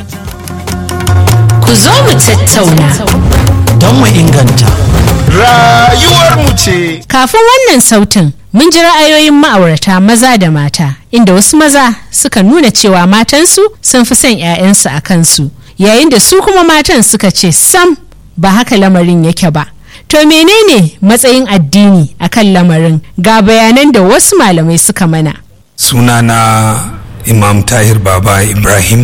Ku zo mu tattauna. don mu inganta Rayuwarmu ce. Kafin wannan sautin, mun ji ra'ayoyin ma'aurata maza da mata, inda wasu maza suka nuna cewa matansu sun fi son 'ya'yansu a kansu, yayin da su kuma matan suka ce sam ba haka lamarin yake ba. To menene matsayin addini akan lamarin ga bayanan da wasu malamai suka mana. sunana imam tahir baba ibrahim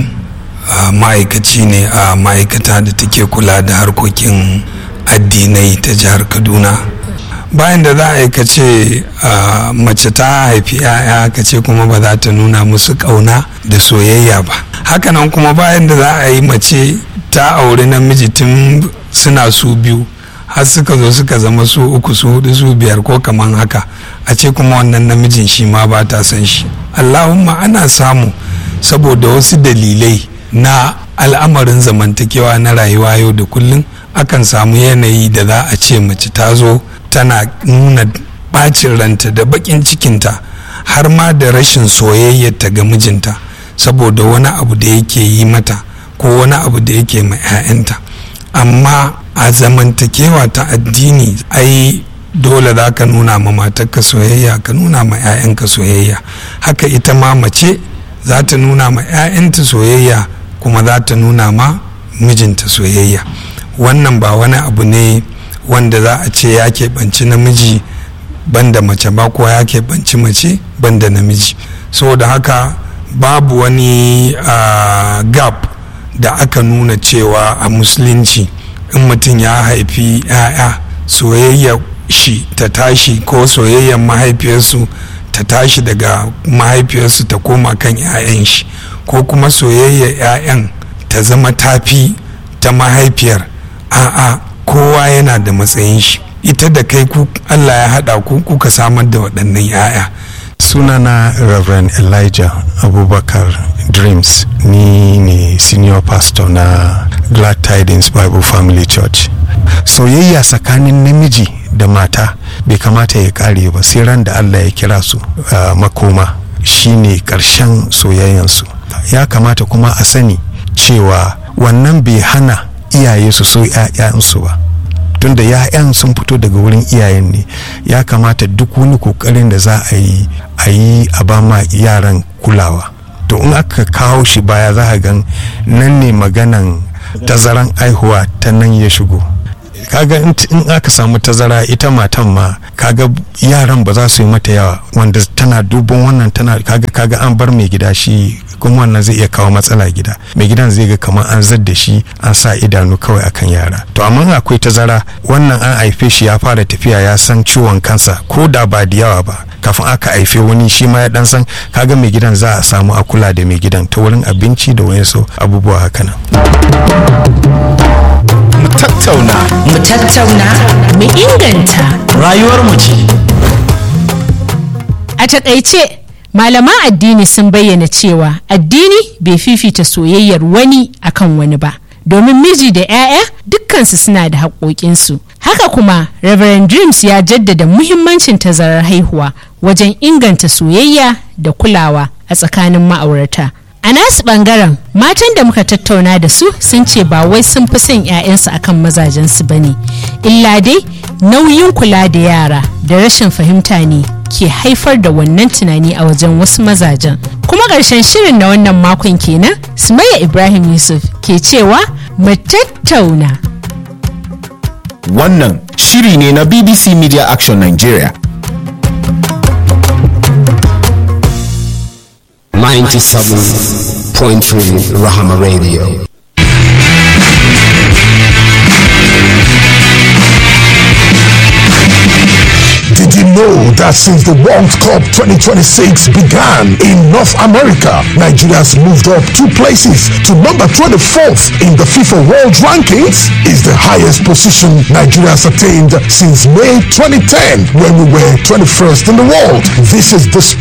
a ma'aikaci ne a ma'aikata da take kula da harkokin addinai ta jihar kaduna bayan da za a yi kace a, mace ta haifi 'ya'ya kace kuma ba za ta nuna musu ƙauna da soyayya ba hakanan kuma bayan da za a yi mace ta auri namiji tun suna su biyu har suka zo suka zama su uku su hudu su biyar ko kaman haka a ce kuma wannan namijin shi ma ba ta son shi allahumma ana samu saboda wasu dalilai na al'amarin zamantakewa na rayuwa yau da kullum akan samu yanayi da za a ce mace ta zo tana nuna bacin ranta da bakin cikinta har ma da rashin soyayyarta ga mijinta saboda wani abu da yake yi mata ko wani abu da yake ma 'ya'yanta amma a zamantakewa ta addini ai dole za ka nuna ma matarka soyayya ka nuna ma 'ya'yanka soyayya haka ita ma mace za ta nuna ma 'ya'yanta soyayya kuma za ta nuna ma mijinta soyayya wannan ba wani abu ne wanda za a ce ya keɓanci namiji banda mace ba ko ya keɓanci mace banda namiji saboda haka babu wani uh, gap da aka nuna cewa a musulunci in mutum ya haifi 'ya'ya soyayya shi ta tashi ko soyayyar mahaifiyarsu ta tashi daga mahaifiyarsu ta koma kan 'ya'yan shi ko kuma soyayyar 'ya'yan ta zama tafi ta mahaifiyar a'a kowa yana da matsayin shi ita da kai ku allah ya haɗa ku kuka samar da waɗannan 'ya'ya sunana reverend elijah abubakar dreams ni ne senior pastor na glad tidings bible family church soyayya tsakanin namiji da mata bai kamata ya kare ba sai ran da allah ya kira su uh, makoma shine karshen soyayyansu ya kamata kuma a sani cewa wannan bai hana iyaye su so 'ya'yansu ba tunda ya'yan sun fito daga wurin iyayen ne ya kamata duk wani kokarin da za a yi a yi a ba ma yaran kulawa to in aka kawo shi baya za a gan nan ne maganan tazaran aihuwa ta nan ya shigo kaga in aka samu tazara ita matan ma kaga yaran ba za su yi mata yawa wanda tana dubon wannan tana kaga kaga an bar mai gida shi kuma wannan zai iya kawo matsala gida mai gidan zai ga kamar an zadda shi an sa idanu kawai akan yara to amma akwai tazara wannan an haife shi ya fara tafiya ya san ciwon kansa ko da ba da yawa ba kafin aka haife wani shi ma ya dan san kaga mai gidan za a samu a kula da mai gidan ta wurin abinci da wayansu abubuwa haka nan Mu tattauna. Mu tattauna, mu inganta. rayuwarmu ce A takaice, malaman addini sun bayyana cewa addini bai fifita soyayyar wani akan wani ba. Domin miji da 'ya'ya dukkansu suna da haƙoƙinsu. Haka kuma, Reverend Dreams ya jaddada muhimmancin tazarar haihuwa wajen inganta soyayya da kulawa a tsakanin ma'aurata. A nasu ɓangaren, matan da muka tattauna da su sun ce ba wai sun fi son 'ya'yansu akan mazajensu ba ne. Illa dai, nauyin kula da yara da rashin fahimta ne ke haifar da wannan tunani a wajen wasu mazajen kuma ƙarshen shirin na wannan makon kenan sumayya ibrahim yusuf ke cewa mu tattauna Wannan shiri ne na BBC Media Action Nigeria. 97.3 Rahama Radio. Did you know that since the World Cup 2026 began in North America, Nigeria has moved up two places to number 24th in the FIFA World Rankings? Is the highest position Nigeria has attained since May 2010 when we were 21st in the world. This is the